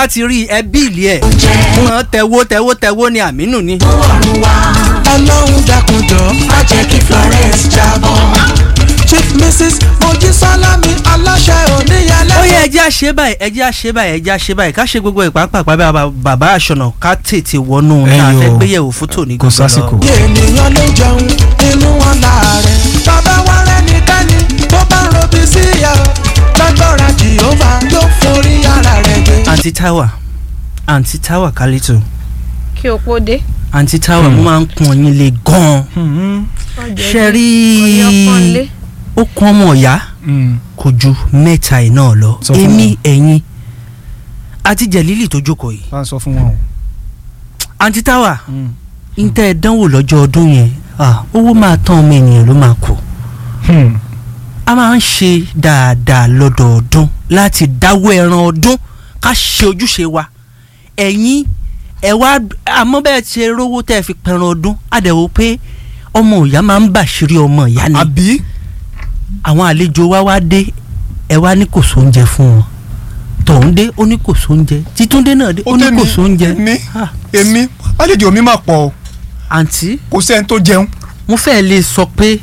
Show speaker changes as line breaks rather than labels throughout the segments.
bá ti rí ẹbí ìlí ẹ̀ wọn tẹ̀wó tẹ̀wó tẹ̀wó ni àmínú ni.
ọlọ́run dákunjọ́
má jẹ́ kí Florence jábọ́.
chief mrs mojísálámì aláṣẹ oníyẹlẹ.
ó yẹ ẹjẹ́ àṣẹ báyìí ẹjẹ́ àṣẹ báyìí ẹjẹ́ àṣẹ báyìí ká ṣe gbogbo ìpápàpá bí bàbá àṣọnà ká tètè wọnú tá a
Ẹyọ.
fẹ́ gbéyẹ̀wò fún tòní
Kò sásìkò.
bí ènìyàn ló jẹun inú wọn láàrẹ bàbá wa rẹnikẹ́ni tó bá ń robi sí ìyá lágbára jìhófà yóò forí ara rẹ̀ gbé.
àǹtí táwà àǹtí táwà kálítù
kí o pó dé.
àǹtí táwà mo máa ń kún ọyìn le gan-an ṣe rí
ọ̀yọ́pọ̀nlé.
ó kún ọmọ ọ̀yá kò ju mẹ́ta ẹ̀ náà lọ
Sọ fún
èmi
wọn.
ẹ̀yin àti jẹ̀lílì tó jókòó yìí
bá a sọ fún wọn o.
àǹtí táwà ń tẹ́ ẹ dánwò lọ́jọ́ ọdún yẹn ah, owó máa tán ọmọ ènìyàn ló máa kù
Hmm.
a máa ń ṣe dáadáa lọ́dọọdún láti dáwọ́ ẹran ọdún ká ṣe ojúṣe wa ẹ̀yin ẹ̀ wá àmọ́ bẹ́ẹ̀ ṣe rówó tẹ́ ẹ fi pẹran ọdún àdẹ̀wò pé ọmọ ìyá máa ń bàṣírí ọmọ ìyá ni
àbí
àwọn àlejò wa wá dé ẹ wá ní kò sóúnjẹ fún wọn tọ̀hún dé ó ní kò sóúnjẹ títúndé náà dé ó ní kò sóúnjẹ
èmi
Ah,
èmi àlejò mi máa pọ̀ o
àǹtí
kò sẹ́ni tó jẹun.
mo fẹ́ lè sọ pé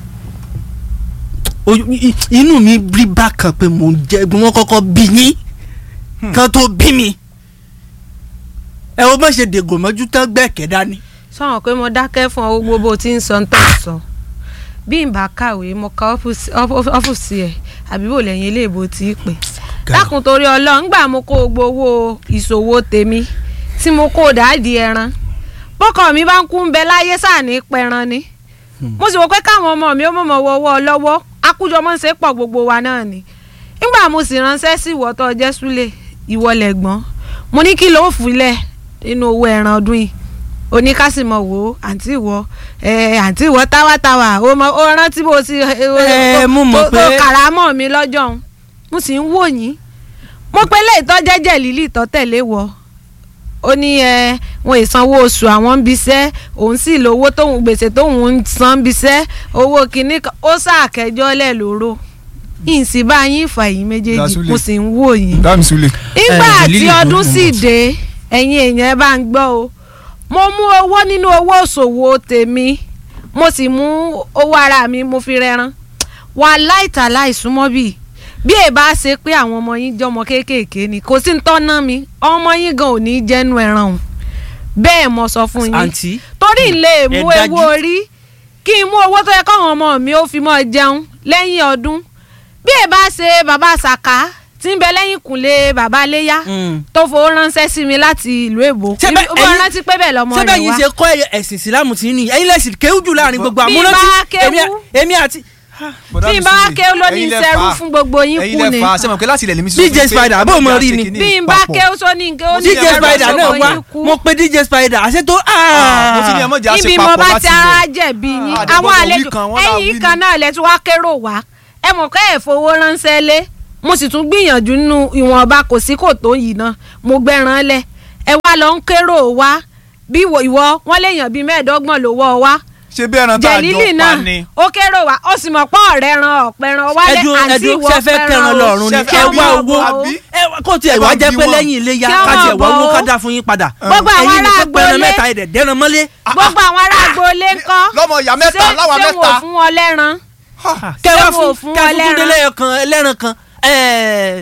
ojú- i- inú mi rí bákan pé mo jẹ wọn kọ́kọ́ bí yín kan tó bí mi ẹ wo bá ṣe dègò mọ́jú tán gbẹ̀kẹ́ dání.
sọ̀rọ̀ pé mo dákẹ́ fún ọ gbogbo bó ti ń sọ ń tọ́ sọ bí n bá kàwé mo ka ọ́fíìsì ọ́f- ọ́fíìsì ẹ̀ àbí bò lẹ́yìn iléèbó tí í pè dákun torí ọlọ́run gbà mo kó gbowó ìṣòwò tèmi tí mo kó dáàdì ẹran bọ́kọ̀ mi bá ń kú ń bẹ láyé sáàní pẹran ni mo sì wò pé káwọn ọmọ mi ó mọ̀mọ́ wọ́wọ́ lọ́wọ́ akújọ mọ́ ń ṣe pọ̀ gbogbo wa náà ni nígbà mo sì ránṣẹ́ sí ìwọ tó jẹ́ súlẹ̀ ìwọ lẹ̀gbọ́n mo ní kí ló fúnlẹ̀ nínú owó ẹran ọdún yìí oníkásímọ̀ wò ó àǹtí ìwọ ẹ àǹtí ìwọ táwátáwá ó mọ ó rántí bó ti
Ẹ, mo mọ̀
tó-
pé-
tó kàrámọ̀ mi lọ́jọ́ òun mo sì ń wò yín mo pe lè tọ́ jẹ́jẹ́ lílì tọ́ tẹ̀lé wọ ó ní ẹ wọn ìsanwó oṣù àwọn ń biṣẹ́ òun sì lówó tóun gbèsè tóun ń san ń biṣẹ́ owó kìíní kan ó sàkẹjọ́ lẹ̀ lóró ìsìn bá yín ìfà yín méjèèjì
Dasule.
mo sì ń wò yín
dáàmì súlẹ̀.
nígbà
Eh,
tí
Lily,
ọdún
mo-
sì
mo-
dé ẹ̀yin èèyàn ẹ bá ń gbọ́ o mo mú owó nínú owó òṣòwò tèmi mo sì mú owó ara mi mo fi rẹran wà láìta láìsúnmọ́ bíi bí ẹ bá ṣe pé àwọn ọmọ yín jọmọ kéékèèké ni kò sí ń tọ́ná mi ọmọ yín gan ò ní jẹ́nu ẹran o bẹ́ẹ̀ mo sọ fún yín
àǹtí
torí n lè
ẹ
mú
dájú.
ewu orí kí n mú owó tó yẹ káwọn ọmọ mi ó fi mọ́ jẹun lẹ́yìn ọdún bí ẹ bá ṣe bàbá sàká tí ń bẹ lẹ́yìn kùnlé bàbá léyà
Mm.
tó fowó ránṣẹ́ sí mi láti ìlú èbó
Ṣé bẹ́-
bó
ẹ̀yin-
rántí pé bẹ́ẹ̀ lọ́mọ
ṣé
rẹ̀
bẹ́ẹ̀ yín
wá
ṣe kọ́ ẹ- ẹ̀sìn ìsìlámù tí ní ẹ̀yin lẹ́sìn kéwú jù láàrin gbogbo
Bí
àmúrántí
bá kéwú.
èmi- èmi àti
bí n bá ké ló ní sẹ́rú fún gbogbo yín
ẹ̀yin
kú ni
lẹ fà á sẹ́wọ̀n pé láti ilẹ̀ lèmi
DJ Spider, àbó mo rí ni.
bí n bá ké ó sọ ní nǹkan ó ní
DJ
sẹ́rú
Spider
fún
náà
gbogbo
wá
yín kú
mo pe DJ Spider àṣẹ tó
mo ti ní ẹmọ jà ṣe
níbi mo
papọ̀
bá
láti
ti ara
ilẹ̀.
jẹ̀bi yín
Ah,
àwọn
àdègbọ́dọ̀
àlejò
wí kan, wọ́n là wí
ẹ̀yìn
ni.
kan náà lẹ tí wàá kérò wá ẹ mọ̀ kẹ́ ẹ̀ fowó ránṣẹ́ lé mo sì tún gbìyànjú nínú ìwọ̀nba kò sí kò tó yìí náà mo gbẹ́ran lẹ̀ ẹ wá lọ ń kérò wá bí ìwọ ìwọ wọn léèyàn bíi mẹ́ẹ̀ẹ́dọ́gbọ̀n ló wọ́ wá
ṣé bí ẹran tá a
jẹ̀lílì
jọ
náà
pa ni.
ó kérò wá ó sì mọ̀ pọ́ ọ̀rẹ́ ran ọ̀pẹ̀ran wálé
ẹdun
àǹtí
ẹdun
ìwọ
sẹfẹ kẹran lọ́rùn ni
Ṣé
ẹ
fẹ́
wá
bí
owó
àbí?
ẹ wá- kó tiẹ̀
Ẹ
wá
wá
jẹ́
bí
pé
wọn.
lẹ́yìn iléyà
Kí wọ́n
ká tiẹ̀ wá
máa
owó
bọ̀
ká
ó.
dá fún yín padà
Gbogbo àwọn
ẹ̀yin
ará
nìkan pẹran
agboolé-
mẹ́ta ẹ̀dẹ̀ dẹ́ran mọ́lé
gbogbo àwọn ará agboolé ńkọ́
lọ́mọ ìyá mẹ́ta
ṣé
láwa
ṣé wò
mẹ́ta.
fún wọn lẹ́ran
kẹ wá
Ṣé
fún
wò fún
kẹ
wọn
fún
lẹ́ran?
túndé lẹ́yọkan ẹlẹ́ran kan ẹ̀ẹ́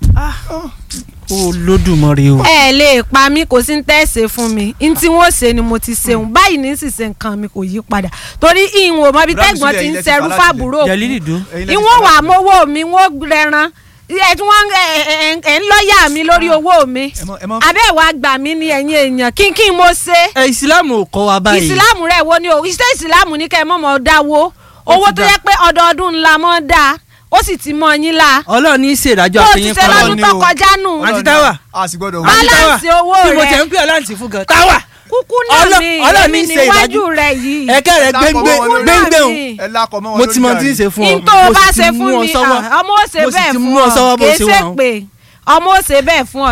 Olódùmarè o.
ẹ lè pa mí kò sí ń tẹ́sẹ̀ fún mi n tí wọ́n ṣe ni mo ti ṣeun báyìí ní sísè nǹkan mi kò yí padà torí ìwọ̀n mọ ibi
Rámi
tẹ́gbọ́n
sílẹ̀,
ti ń
ilẹ̀ ti
ṣerú
fà láti
fàbúrò
Jẹ̀lílì dùn.
Ẹ̀yin lẹ ti
ìwọ̀n
fà
wà
láti-
mọ́wọ́ mi wọ́n rẹran ẹ tí wọ́n ẹ ẹ ẹ ń lọ́ọ̀yà mi lórí owó mi
ẹ mọ- ẹ mọ-
abẹ́ ìwà gbà mí ní ẹ̀yìn èèyàn kínkín mo ṣe
ẹ ìsìlámù ò kọ́ wa báyìí.
ìsìláàmù rẹ̀ wo ni o iṣẹ́ ìsìláàmù ní kẹ́ ẹ mọ̀mọ́ dáwó owó
ti
tó
dá.
yẹ pé ọdọọdún ńlá mọ́ dáa ó sì ti mọ yín la
Ọlọ́run ní í ṣèdájọ́
bó o ti
àtẹ̀yìn
ṣe
fún
Ọlọ́run
lọ́dún
ni
tó
o.
kọjá nù
Àǹtí Táwà.
a sì gbọ́dọ̀ wí.
Bálá- balance owó
bí mo
rẹ̀.
tẹ̀ ń pè ọ́ láǹtì fún gan. Táwà
kúkú náà
Ọlọ́-
ni
Ọlọ́run
èmi
ní í ṣe
níwájú
ìdájọ́.
rẹ̀ yìí
ẹ̀kẹ́ rẹ̀ gbẹ́ngbẹ́
Kúkú náà
gbẹ́ngbẹ́ o.
ni.
ẹ lákọ̀ mọ́ wọn
mo ti mọ
lórí
tí ń ṣe fún ọ.
n tó
mo
o bá
sì ti
ṣe
mú
fún
ọ
mi
sọ́wọ́.
ah, ọmọ ó ṣe
mo sì
bẹ́ẹ̀
ti
fún
mú ọ
ọ
sọ́wọ́ bó
kì í
ṣe
ṣe
wà.
pé ọmọ ó ṣe bẹ́ẹ̀ fún ọ